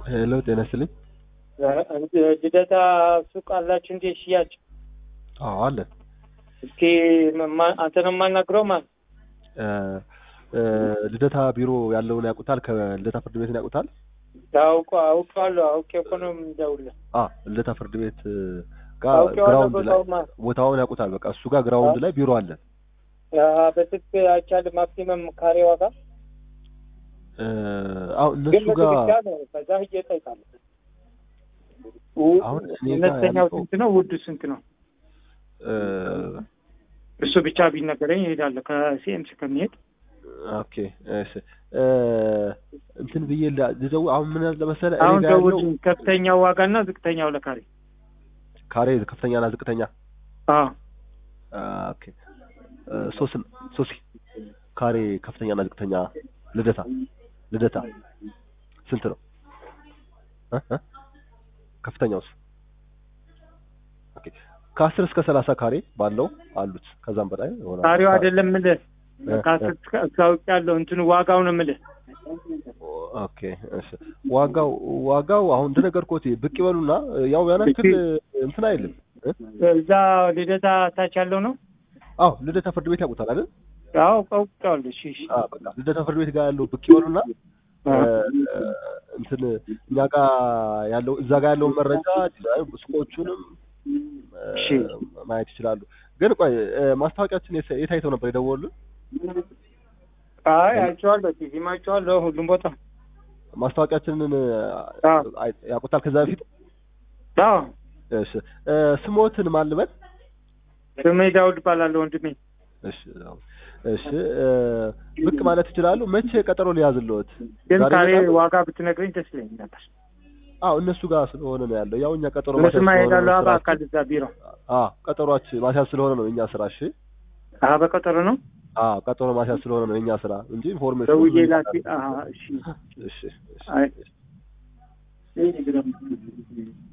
ሄሎ ጤና ይስጥልኝ። ልደታ ሱቅ አላችሁ እንዴ? ሽያጭ አዎ አለን። እስኪ ማ- አንተ ነው የማናግረው? ማን እ እ ልደታ ቢሮ ያለውን ያውቁታል? ከልደታ ፍርድ ቤትን ያውቁታል? ታውቀ አውቀዋለሁ። አውቄ እኮ ነው የምደውልህ። አ ልደታ ፍርድ ቤት ጋር አውቄዋለሁ ግራውንድ ላይ ቦታውማ። ቦታውን ያውቁታል። በቃ እሱ ጋር ግራውንድ ላይ ቢሮ አለን። በስልክ አይቻልም። ማክሲመም ካሬ ዋጋ እ አዎ ግን እነሱ ጋር ብቻ ነው። ከዛ ሂጅ እጠይቃለሁ። አሁን እኔ ጋር እነተኛው ያለው- ስንት ነው? ውዱ ስንት ነው? እ እሱ ብቻ ቢነገረኝ እሄዳለሁ። ከሲኤምሲ ከሚሄድ ኦኬ እሺ እ እንትን ብዬ ላ- ልደውል አሁን ምን አለ መሰለህ እኔ አሁን ጋር ያለው ደውልኝ። ከፍተኛው ዋጋና ዝቅተኛው ለካሬ ካሬ ከፍተኛና ዝቅተኛ አዎ አ፣ ኦኬ እ ሶስት ሶስት ካሬ ከፍተኛና ዝቅተኛ ልደታ ልደታ ስንት ነው እ እ ከፍተኛውስ ኦኬ ከአስር እስከ ሰላሳ ካሬ ባለው አሉት ከዛም በላይ ይሆናል ካሬው አይደለም የምልህ እ፣ ከአስር እስከ- እስከ አውቅ ያለው እንትኑ ዋጋው ነው የምልህ። ኦኬ እሺ ዋጋው ዋጋው አሁን እንደነገርኩት ብቅ ይበሉና ያው ያን ያክል እንትን አይልም እ? እዛ ልደታ ታች ያለው ነው። አዎ ልደታ ፍርድ ቤት ያውቁታል አይደል አዎ አውቀዋለሁ። እሺ እሺ። አዎ በቃ ልደታ ፍርድ ቤት ጋር ያለው ብቅ ይበሉና አ፣ እ፣ እንትን እኛ ጋር ያለው እዛ ጋር ያለውን መረጃ ዲዛይን ሱቆቹንም እ፣ እሺ። ማየት ይችላሉ። ግን ቆይ እ፣ ማስታወቂያችን የት የት አይተው ነበር የደወሉልን? አይ አይቼዋለሁ። ቲቪም አይቼዋለሁ። ሁሉም ቦታ ማስታወቂያችንን እ፣ አዎ አይ- ያውቁታል ከዛ በፊት? አዎ። እሺ እ፣ ስሞትን ማን ልበል? ስሜ ዳውድ እባላለሁ ወንድሜ። እሺ አዎ። እሺ እ፣ ብቅ ማለት ይችላሉ። መቼ ቀጠሮ ሊያዝልዎት? ግን ዛሬ ካሬ ይመጣሉ? ዋጋ ብትነግረኝ ደስ ይለኝ ነበር። አዎ እነሱ ጋር ስለሆነ ነው ያለው። ያው እኛ ቀጠሮ እነሱማ ማስያዝ ስለሆነ እሄዳለሁ። ነው በአካል ስራችን። እዛ ቢሮ። አዎ ቀጠሯችን ማስያዝ ስለሆነ ነው እኛ ስራ። እሺ አሀ በቀጠሮ ነው አዎ ቀጠሮ ማስያዝ ስለሆነ ነው የኛ ስራ እንጂ ኢንፎርሜሽን ደውዬ ላኪ። አሀ እሺ እሺ እሺ አይ